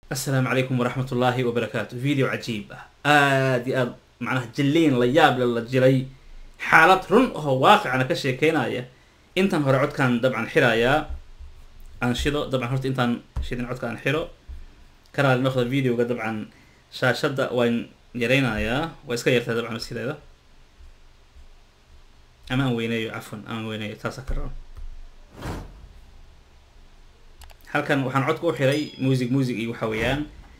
asalaamu calaykum waraxmat ullaahi wabarakaatu video cajiib ah aada iyo aada macnaha jilliin la yaab le la jiray xaalad run oo waaqicana ka sheekeynaya intan hore codkaan dabcan xirayaa aan shido dabcan horta intaan shidin codka aan xiro ka raali noqda videoga dabcan shaashadda waan yaraynayaa waa iska yartaa dabcan sideeda ama aan weyneeyo cafwan aan weyneeyo taasaa ka raba halkan waxaan codka u xiray music music iyo waxa weeyaan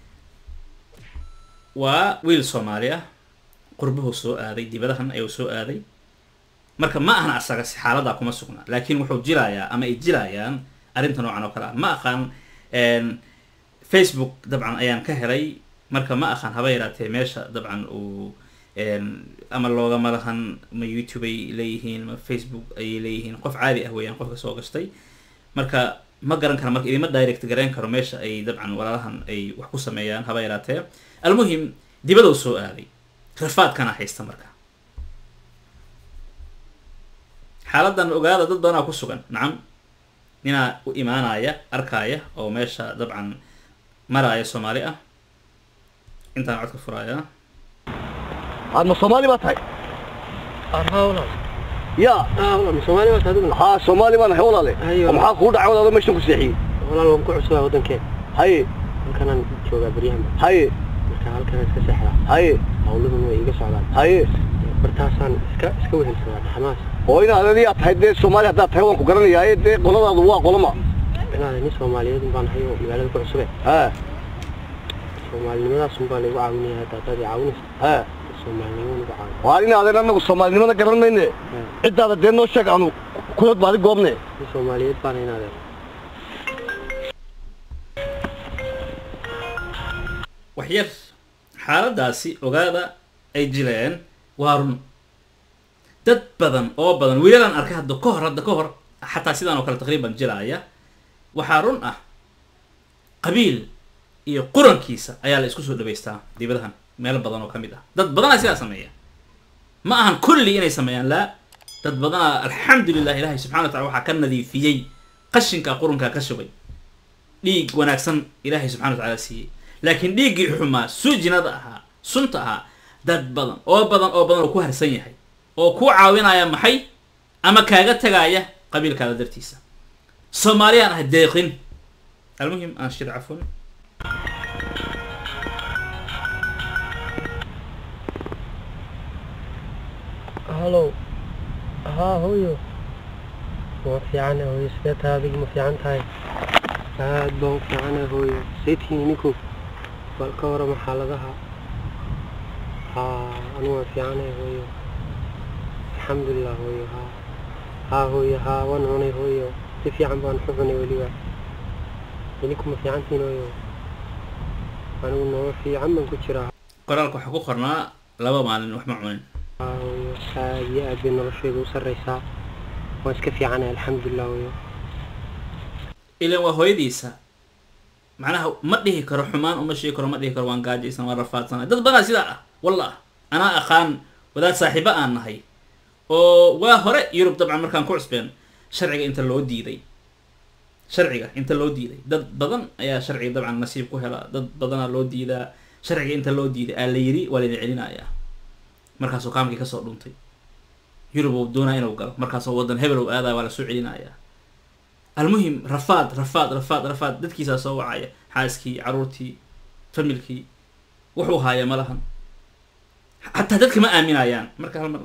waa wiil soomaali ah qurbuhu soo aaday dibadahan ayuu soo aaday marka ma ahan asaga si xaaladaa kuma sugna laakiin wuxuu jilayaa ama ay jilayaan arrinta noocan oo kale ah ma aqaan facebook dabcan ayaan ka helay marka ma aqaan haba yaraatee meesha dabcan uu ama loogama lahan ma youtube ay leeyihiin ma facebook ayay leeyihiin qof caadi ah weeyaan qofka soo gashtay marka ma garan kara marka idima direct garayn karo meesha ay dabcan walaalahan ay wax ku sameeyaan haba yaraatee almuhim dibadou soo aaday rafaadkana haysta marka xaaladan ogaada dad badanaa ku sugan nacam ninaa u imaanaya arkaaya oo meesha dabcan maraaya soomaali ah intaan codka furaaya aad ma soomaali baa tahay haa walaal ya haa walaal soomaali baa tahay haa soomaali baan ahay walaale Haye, oo maxaa kugu dhacay walaalo meeshan ku seexiyey walaal waan ku cusubaa waddankeen haye halkanaan joogaa beryahanba haye marka halkan iska seexdaa haye hawladan way iga socdaan haye bartaasaan iska iska wehelsadaa dhaxmaas oo inaad adigaa tahay dee soomaali haddaad tahay waan ku garanayaaye dee qoladaadu waa qoloma inaada nin soomaaliyeed baan hayo magaalada ku cusube ha soomaalinimadaas un baa laygu caawinaya hadda haddaad i caawinaysa ha soomaalinimo nagu caawin waa inaadan anagu soomaalinimada garan mayne ciddaada dee noo sheeg aanu kulad baadi goobne nin soomaaliyeed baana inaadeen wax yar xaaladaasi ogaada ay jileen waa run dad badan oo badan wiilalaan arkay hadda ka hor hadda ka hor xataa sidaan oo kale taqriiban jilaaya waxaa run ah qabiil iyo qurankiisa ayaa la isku soo dhawaystaa dibadahan meelo badan oo ka mid ah dad badanaa sidaa sameeya ma ahan kulli inay sameeyaan laa dad badanaa alxamdulilah ilaahay subxana wa tacala waxaa ka nadiifiyey qashinka qurunkaa ka shubay dhiig wanaagsan ilaahay subxana wa tacaala siiyey laakiin dhiiggii xumaa suujinada ahaa sunta ahaa dad badan oo badan oo badan oo ku harsan yahay oo ku caawinaya maxay ama kaaga tagaaya qabiilkaada dartiisa soomaaliyaan ah deeqin almuhim aan shid cafun halow haa hooyo waa fiicane hooyo sidee tahay adigu ma fiican tahay aad baan u fiicane hooyo saytihiin ninku bal ka warama xaaladaha haa anigu waan fiicane hooyo alxamdulilah hooyo haa haa hooyo haa waan cunay hooyo si fiican baan ku cunay weliba idinku ma fiicantihiin hooyo anigu nolol fiican baan ku jiraa qoraalka waxaa ku qornaa laba maalin wax ma cunin haa hooyo aad iyo aad bay noloshayda u sarreysaa waan iska fiicanay alxamdulilah hooyo ilan waa hooyadiisa macnaha ma dhihi karo xumaan uma sheegi karo ma dhihi karo waan gaajaysan waan rafaadsana dad badanaa sidaa ah wallah anaa aqaan wadaad saaxiibo aan nahay oo waa hore yurub dabcan markaan ku cusbeen sharciga inta loo diiday sharciga inta loo diiday dad badan ayaa sharciga dabcan nasiib ku hela dad badanaa loo diidaa sharciga inta loo diiday aa la yiri waa layna celinayaa markaasuu kaamkii kasoo dhuntay yurub uu doonaa inuu galo markaasoo waddan hebel uu aadaya waa lasoo celinayaa almuhim rafaad rafaad rafaad rafaad dadkiisaa soo wacaya xaaskii caruurtii familkii wuxuu haaya ma lahan xataa dadka ma aaminayaan marka hal mar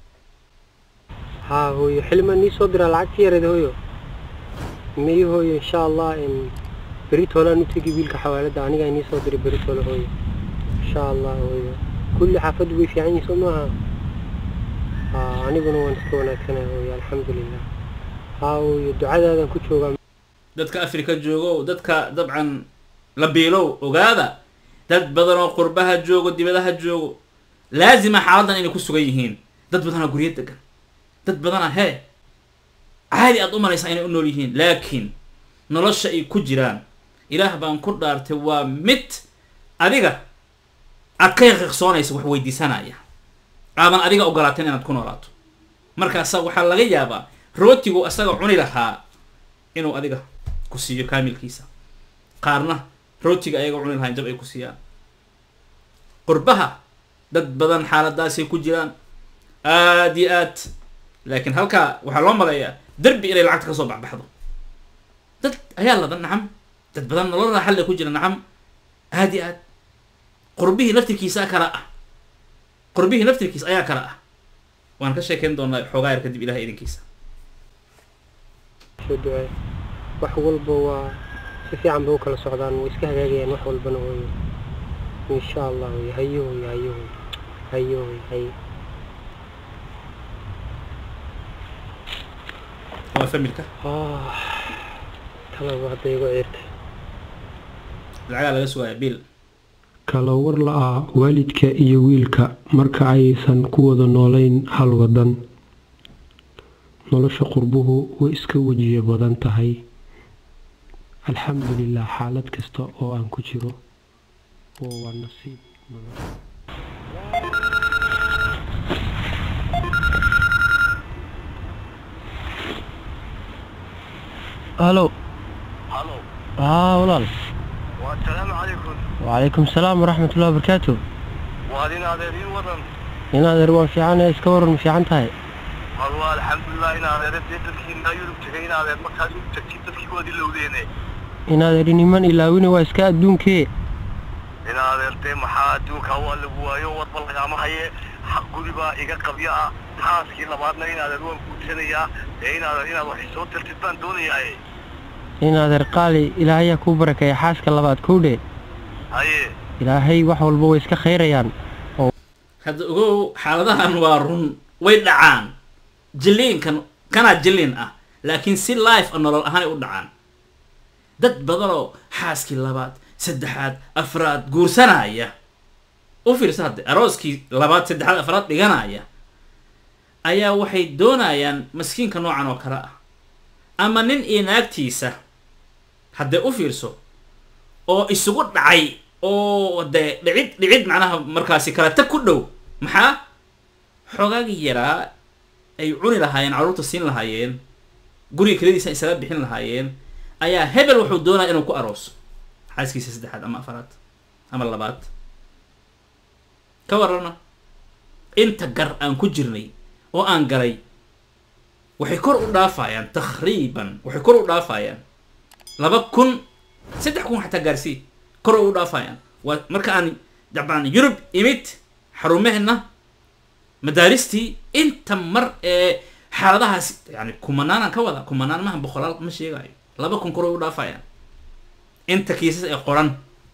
haa hooyo xilimaan nii soo diraa lacagtii yareed hooyo miyi hooyo insha allah in beritoolaan u tegi wiilka xawaalada anigaa nii soo diray beritoole hooyo insha allah hooyo kulli xaafaddu way fiican yihin soo maaha haa aniguna waan iska wanaagsanay hooyo alxamdulilah haa hooyo ducadaadan ku joogaa dadka afrika joogo dadka dabcan la biilow ogaada dad badan oo qurbaha joogo dibadaha joogo laazima xaaladan inay ku sugan yihiin dad badanaa guryo degan dad badanaa hee caadi aad u malaysaa inay u nool yihiin laakiin nolosha ay ku jiraan ilaah baan ku dhaartay waa mid adiga aad ka yaqiiqsoonaysa wax weydiisanaya aadan adiga ogolaateen inaad ku noolaato markaasa waxaa laga yaabaa rootigu asaga cuni lahaa inuu adiga ku siiyo kaamilkiisa qaarna rootiga ayaga cuni lahayn jab ay ku siiyaan qurbaha dad badan xaaladaasay ku jiraan aad iyo aad laakiin halkaa waxaa loo maleeyaa derbi inay lacagta kasoo baxbaxdo dad ayaa ladan nacam dad badan nolol raaxalle ku jira nacam aad iyo aad qurbihii laftirkiisa kala ah qurbihii laftirkiisa ayaa kala ah waan ka sheekeyn doonaa xoogaa yar kadib ilahay idinkiisa soo duceey wax walba waa si fiican bay u kala socdaan way iska hagaagayaan wax walbana hooyo insha allah hooyo hayo hooyo hayo hooyo hayo hooyo hayo waa familka ah talaba hadda igu ciirtay lacagaa laga sugaya biil kala war la-ah waalidka iyo wiilka marka aysan ku wada noolayn hal wadan nolosha qurbuhu way iska wejiyo badan tahay alxamdulilah xaalad kasta oo aan ku jiro oo waa nasiib nolosha halo halo haa walaal wasalaamu calaykum wacalaykum salaam waraxmatullahi wabarakaatu waad in adeer ii wadan in adeer waan fiicanahay iska waran ma fiican tahay mar waa alxamdulilah in adeere dee dadkiina yurub tegay in adeer markaad u tagtid dadkii waad ilowdeene in adeer niman ilaawina waa iska adduunkee in adeer dee maxaa adduunkaa waa lagu waayo wadba lagaama haye xaq guri baa iga qabyo ah xaaskii labaadna in adeer waan guursanayaa ee in adeer inaad wax isoo tartid baan doonayaa in adeer qaali ilaahayaa kuu barakeeya xaaska labaad kowdhe haye ilaahay wax walba way iska khayrayaan hadda ogow xaaladahan waa run way dhacaan jiliinkan kanaa jiliin ah laakiin si life a nolol ahaanay u dhacaan dad badanoo xaaskii labaad saddexaad afraad guursanaya u fiirsa hadde arooskii labaad saddexaad afraad dhiganaya ayaa waxay doonayaan maskiinka noocan oo kale ah ama nin iyo naagtiisa haddee u fiirso oo isugu dhacay oo dee dhicid dhicid macnaha markaasi kala tag ku dhow maxaa xoogaagii yaraa ay cuni lahaayeen carruurta siin lahaayeen guriga keladiisa isaga bixin lahaayeen ayaa hebel wuxuu doonaya inuu ku arooso xaaskiisa saddexaad ama afaraad ama labaad ka warrana inta gar aan ku jirnay oo aan galay waxay kor u dhaafayaan takriiban waxay kor u dhaafayaan laba kun saddex kun xataa gaarsii kor u dhaafayaan waa marka aan dabcan yurub imid xarumehena madaaristii inta mar ee xaaladahaas yani kumanaanaan ka wada kumanaan maha boqolaal ma sheegayo laba kun kor u dhaafayaan inta kiisas ee qoran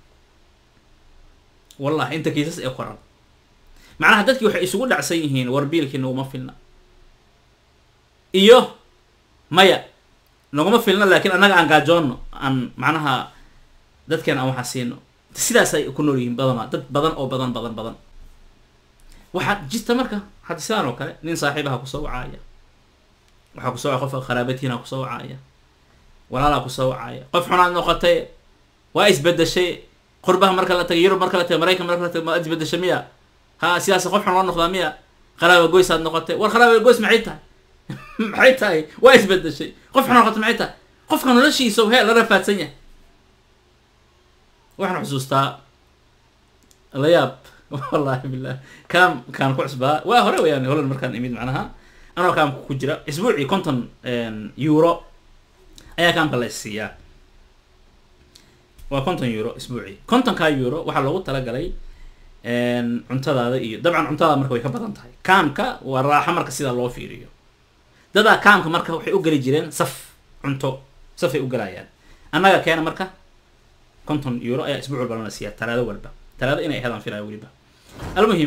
wallahi inta kiisas ee qoran macnaha dadkii waxay isugu dhacsan yihiin war biilkii naguma filna iyo maya naguma filna laakiin annaga aan gaajoonno aan macnaha dadkeena aan waxaa siino sidaasay ku nool yihiin badanaa dad badan oo badan badan badan waxaa jirta marka hadda sidaan oo kale nin saaxiibaha kusoo wacaaya waxaa kusoo wacaya qofka qaraabatiina kusoo wacaaya walaalaa kusoo wacaaya qof xunaad noqotay waa isbedeshay qurbaha marka la tagay yurub marka la tagay maraykan marka la tagay ma isbedeshay miya ha sidaas qof xun loo noqdaa miya qaraaba goysaad noqotay war qaraaba goys maxay tahay maxay tahay waa isbedeshay qof xun noqotay maxay tahay qofka noloshiisa hee la rafaadsan yahay waxaan xusuustaa la yaab wallahi billah kaam kaan ku cusbaa waa hore weyaan holan markaan imid macnaha anoo kaamka ku jira isbuucii konton euro ayaa kaamka la isiiyaa waa konton euro isbuucii kontonkaa euro waxaa loogu talagalay cuntadaada iyo dabcan cuntadaada marka way ka badan tahay kaamka waa raaxo marka sidaa loo fiiriyo dadaa kaamka marka waxay u geli jireen saf cunto safay u galayaan annaga keena marka konton euro ayaa isbuuc walba lana siiyaa talaado walba talaado inay ahaydaan filaya weliba almuhim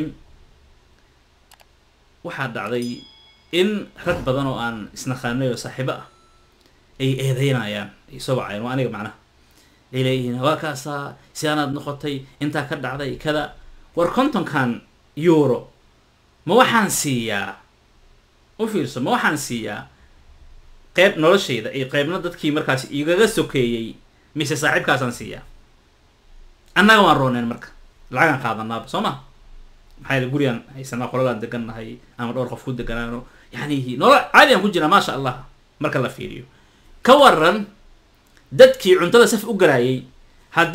waxaa dhacday in rag badan oo aan isnaqaanay oo saaxiibo ah ay eedeynayaan ay soo wacayeen waa aniga macnaha ay leeyihiin waa kaasaa sidaanaad noqotay intaa ka dhacday kada war kontonkan euro ma waxaan siiyaa u fiirso ma waxaan siiyaa qeyb noloshayda iyo qeybna dadkii markaasi igaga sokeeyey mise saaxiibkaasaan siiyaa annaga waan rooneen marka lacagaan qaadanaaba soo ma maxaa yele gurigaan haysanaa qoladaan degannahay ama dhowr qof ku deganaano yani nolol caadiyan ku jiraa maasha allah marka la fiiriyo ka waran dadkii cuntada saf u galaayay haddii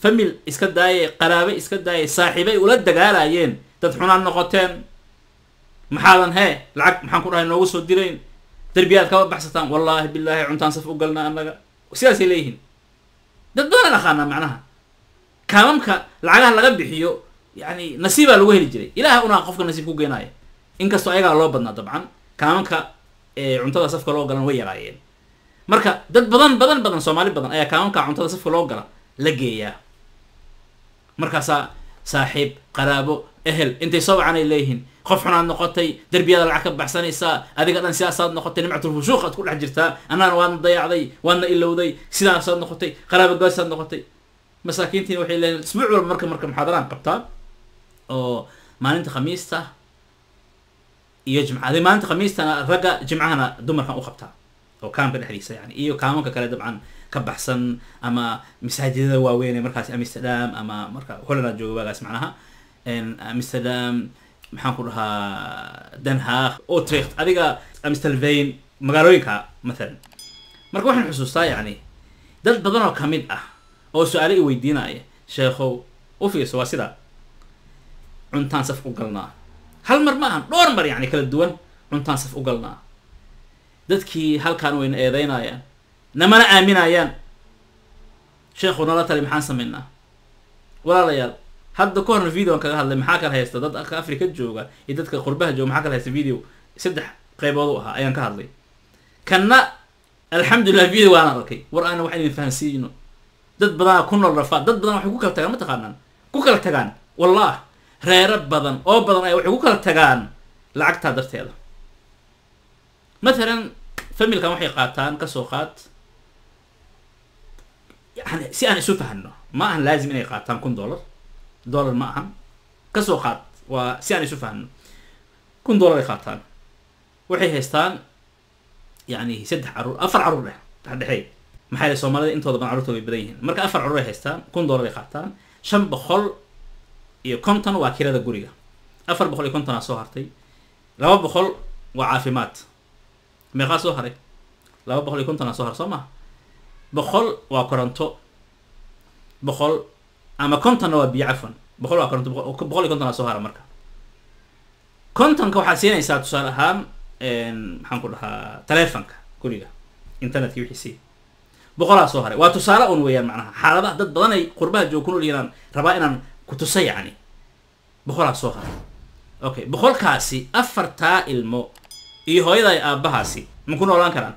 famil iska daayay qaraabe iska daayay saaxiibay ula dagaalayeen dad xunaan noqoteen maxaadan hee lacag maxaan ku dhahay noogu soo dirayn derbiyaad kaba baxsataan wallaahi bilaahi cuntaan saf u galnaa annaga sidaasay leeyihiin dad badan aqaanaa macnaha kaamamka lacagaha laga bixiyo yani nasiibaa lagu heli jiray ilaah unaa qofka nasiib ku geenaya inkastoo ayagaa loo badnaa dabcan kaamamka ee cuntada safka loo galan way yaraayeen marka dad badan badan badan soomaali badan ayaa kaamamka cuntada safka loo gala la geeyaa markaasaa saaxiib qaraabo ehel intay soo wacanay leeyihiin qof xunaad noqotay derbiyada lacag ka baxsanaysaa adiga dhan sidaasaad noqotay nimcatul fushuuq aad ku dhex jirtaa annagana waadna dayacday waadna ilowday sidaasaad noqotay qaraabo goosaad noqotay masaakiintiin waxay leeyihin isbuuc walba marka marka muxaadaraan qabtaa oo maalinta khamiista iyo jimca adi maalinta khamiistana ragga jimcahana dumarkan u qabtaa oo kaamka dhexdiisa yani iyo kaamanka kale dabcan ka baxsan ama masaajidada waaweyn ee markaas amsterdam ama marka holland jooga waagaas macnaha amsterdam maxaan ku dhahaa den haag utrecht adiga amstelvain magaalooyinka mathalan marka waxaan xusuustaa yani dad badan oo kamid ah oo su-aale i weydiinaya sheekhow u fiirso waa sidaa cuntaan saf u galnaa hal mar ma ahan dhowr mar yani kala duwan cuntaan saf u galnaa dadkii halkaan wayna eedeynayaan namana aaminayaan sheekhu nala tali maxaan samaynaa walaalayaal hadda ka horna videoan kaga hadlay maxaa kala haysta dadka africa jooga iyo dadka qurbaha jooga maxaa kala haysta video saddex qeybood u ahaa ayaan ka hadlay kanna alxamdulilah video waana arkay war aana wax idin fahansiino dad badanaa ku nool rafaa dad badan waxay ku kala tagaan ma taqaanaan ku kala tagaan wallah reero badan oo badan ay waxay ku kala tagaan lacagtaa darteeda mathalan familkan waxay qaataan kasoo qaad yani si aan isu fahano ma ahan laazim inay qaataan kun dollar dollar ma ahan kasoo qaad waa si aan isu fahano kun dollar ay qaataan waxay haystaan yani saddex caruur afar caruur dheh dhexdhexeey maxaa yele soomaalida intooda badan carruurtooda way badan yihiin marka afar caruur ay haystaan kun dollar ay qaataan shan boqol iyo konton waa kirada guriga afar boqol iyo kontonaa soo hartay laba boqol waa caafimaad meeqaa soo haray laba boqol iyo kontonaa soo har soo maha boqol waa koronto boqol ama kontonna waa biyo cafan boqol waa koronto boqol iyo kontonaa soo hara marka kontonka waxaad siinaysaa tusaale ahaan maxaan ku dhahaa taleefonka guriga internetka wixiisii boqolaa soo haray waa tusaale un weeyaan macnaha xaaladaha dad badan ay qurbaha joog ku nool yihiin rabaa inaan ku tusa yacni boqolaa soo haray okay boqolkaasi afartaa ilmo iyo hooyada ay aabbahaasi ma ku noolaan karaan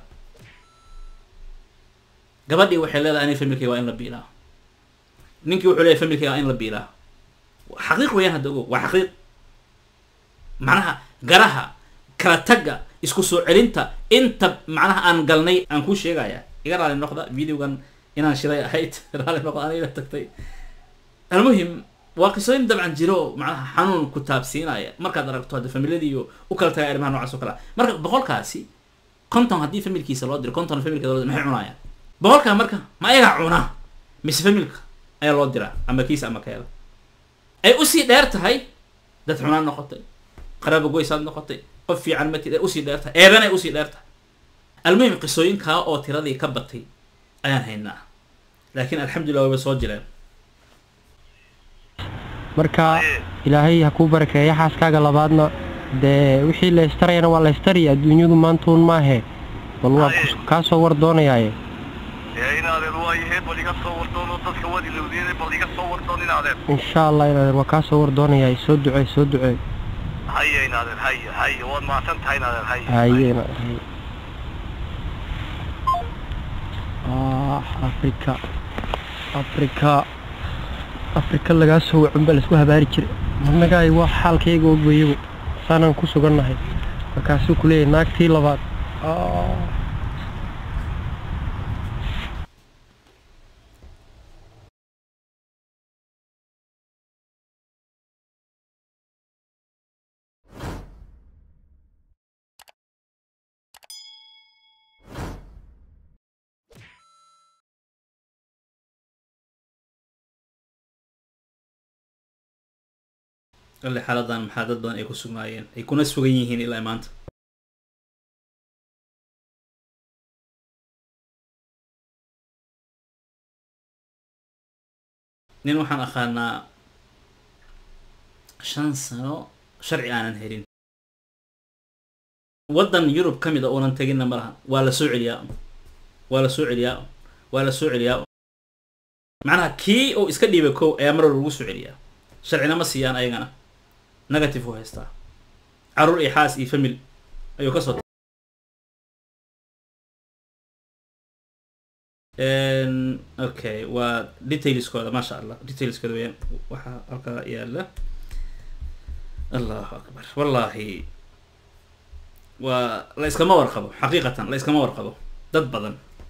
gabadhii waxay leedahay ani familkayga waa in la biilaa ninkii wuxuu leeyahy familkayga waa in la biilaa xaqiiq weeyaan hadda ogo waa xaqiiq macnaha garaha kala tagga isku soo celinta inta macnaha aan galnay aan kuu sheegaya iga raali noqda videogan inaan shilay ahayd raali noqda aniga tagtay almuhim waa qisooyin dabcan jiro macnaha xanuun ku taabsiinaya markaad aragto hadda familiyadiiyo u kala tagay arrimaha noocaas oo kale ah marka boqolkaasi konton haddii familkiisa loo diro konton familkeeda loo diro maxay cunayaan boqolkaa marka ma ayagaa cuna mise familka ayaa loo diraa ama kiisa ama keeda ay usii dheer tahay dad xunaan noqotay qaraabo goysaad noqotay qof fiican matid ay usii dheer tahay eedan ay usii dheer tahay almuhim qisooyinkaa oo tiradii ka batay ayaan haynaa laakiin alxamdulillah wayba soo jireen marka ilaahay ha kuu barakeeya xaaskaaga labaadna dee wixii la ystarayana waa la ystariya adduunyadu maantuun maahe bal waa kaa soo war doonayaaye ee inaadeer waayahe bal iga soo wardoon oo dadka waad ilowdeen bal iga soo wardoon inaadeer insha allah inaadeer waa kaa soo war doonayaay soo ducee soo ducee haye inaadeer haye haye waad mahadsan tahay inaadeer haye haye inaadeer haye ah afrika afrika afrika lagaa soo wacun baa laisku habaari jiray marnagaay waa xaalkayga ogbayagu saanaan ku sugannahay markaasuu ku leeyahay naagtii labaad ah alle xaaladan maxaa dad badan ay ku sugnaayeen ay kuna sugan yihiin ilaa maanta nin waxaan aqaanaa shan sano sharci aanan helin waddan yurub ka mid a uunan teginna ma laha waa la soo celiyaa waa la soo celiyaa waa la soo celiyaa macnaha kii uu iska dhiibay kow ayaa mar walba lagu soo celiyaa sharcina ma siiyaan ayagana negative u haystaa caruur iyo xaas iyo famil ayuu ka soo okay waa detailskooda maasha allah detailskooda weyaan waxaa halkaa yaala allahu akbar wallahi waa la iskama warqabo xaqiiqatan la iskama warqabo dad badan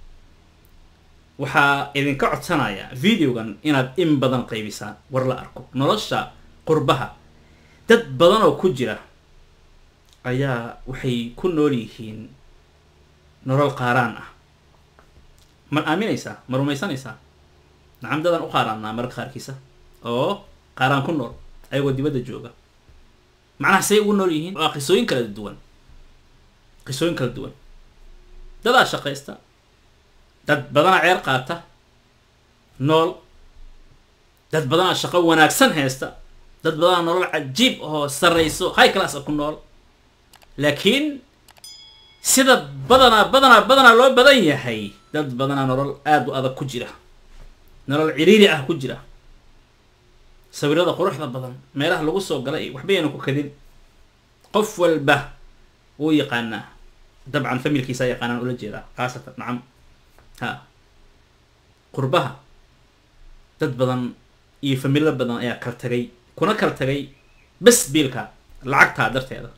waxaa idinka codsanaya videogan inaad in badan qaybisaan war la arko nolosha qurbaha dad badan oo ku jira ayaa waxay ku nool yihiin nolol qaaraan ah ma aaminaysaa ma rumaysanaysaa nacam dadaan u qaaraannaa mararka qaarkiisa oo qaaraan ku nool ayagoo dibadda jooga macnaha say ugu nool yihiin waa qisooyin kala duwan qisooyin kala duwan dadaa shaqaysta dad badanaa ceer qaata nool dad badanaa shaqo wanaagsan haysta dad badanaa nolol cajiib oo sarrayso high class a ku nool laakiin sida badanaa badanaa badanaa loo badan yahay dad badanaa nolol aada u adag ku jira nolol ciriiri ah ku jira sawirada quruxda badan meelaha lagu soo gala iyo waxba yayna ku kadin qof walba wuu yaqaanaa dabcan familkiisa yaqaanaan ula jeedaa khaasatan nacam ha qurbaha dad badan iyo familo badan ayaa kala tagay kuna kala tagay bes biilka lacagtaa darteeda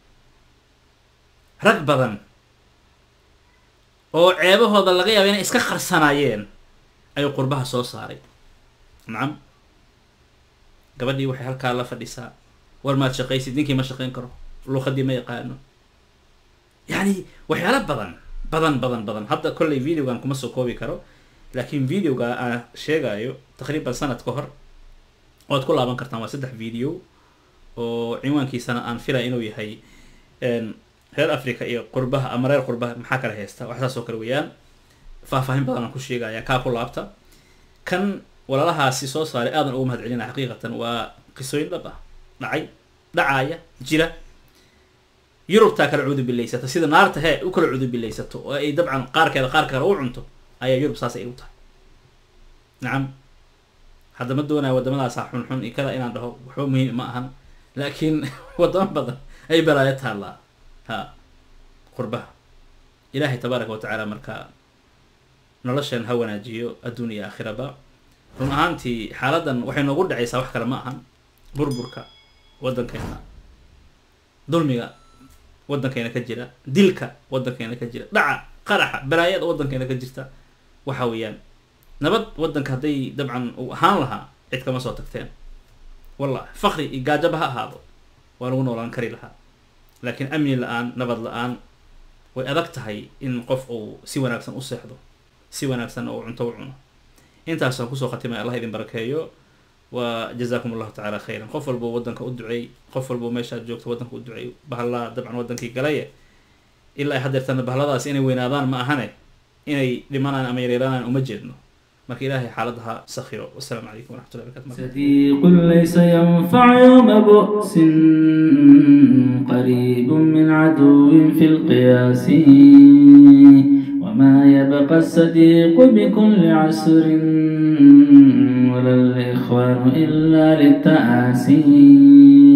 rag badan oo ceebahooda laga yaaba inay iska qarsanaayeen ayuu qurbaha soo saaray nacam gabadhii waxay halkaa la fadhisaa war maad shaqaysid ninkii ma shaqayn karo luuqadii ma yaqaano yacni waxyaalo badan badan badan badan hadda kollay videogan kuma soo koobi karo laakiin videoga aan sheegayo taqriiban sanad ka hor waad ku laaban kartaan waa saddex video oo cinwaankiisana aan filaya inuu yahay reer africa iyo qurbaha ama reer qurbaha maxaa kala haysta wax saas oo kale weeyaan faahfaahin badan aan ku sheegaya kaa ku laabta kan walaalahaasi soo saaray aadan ugu mahad celina xaqiiqatan waa qisooyin dhab ah dhacay dhacaaya jira yurubtaa kala cuudubilaysata sida naarta hee u kala cuudubilaysato oo ay dabcan qaarkeeda qaarka kale u cunto ayaa yurub saas ay u tahay nacam hadda ma doonaya wadamadaasa xunxun iyo kada inaan dhaho waxba muhiim ma ahan laakiin wadamo badan ay balaayo taallaa ha qurbaha ilaahay tabaaraka watacaala markaa noloshan ha wanaajiyo adduun iyo aakhiraba run ahaantii xaaladan waxay noogu dhacaysaa wax kale ma ahan burburka waddankeena dulmiga waddankeena ka jira dilka waddankeena ka jira dhaca qaraxa balaayada waddankeena ka jirta waxa weeyaan nabad waddanka hadday dabcan uu ahaan lahaa cid kama soo tagteen wallahi fakri iyo gaajaba ha ahaado waa lagu noolaan kari lahaa laakiin amni la-aan nabad la-aan way adag tahay in qof uu si wanaagsan u seexdo si wanaagsan oo cunto u cuno intaasaan kusoo khatimay allah idin barakeeyo wa jazakum allahu tacala khayran qof walbo waddanka u duceey qof walbo meeshaad joogto waddanka u duceey bahalaa dabcan waddankii galaye ilaa ay hadeertana bahaladaas inay weynaadaan ma ahane inay dhimanaan ama yareeranaan uma jeedno marka ilaahay xaaladaha sakhiro wasalaamu calaykum waraxmatullahi barakatu صديق ليس ينفع يوم بؤس قريب من عدو في القياس وما يبقى الصديق بكل عسر ولا الإخوان إلا للتآسي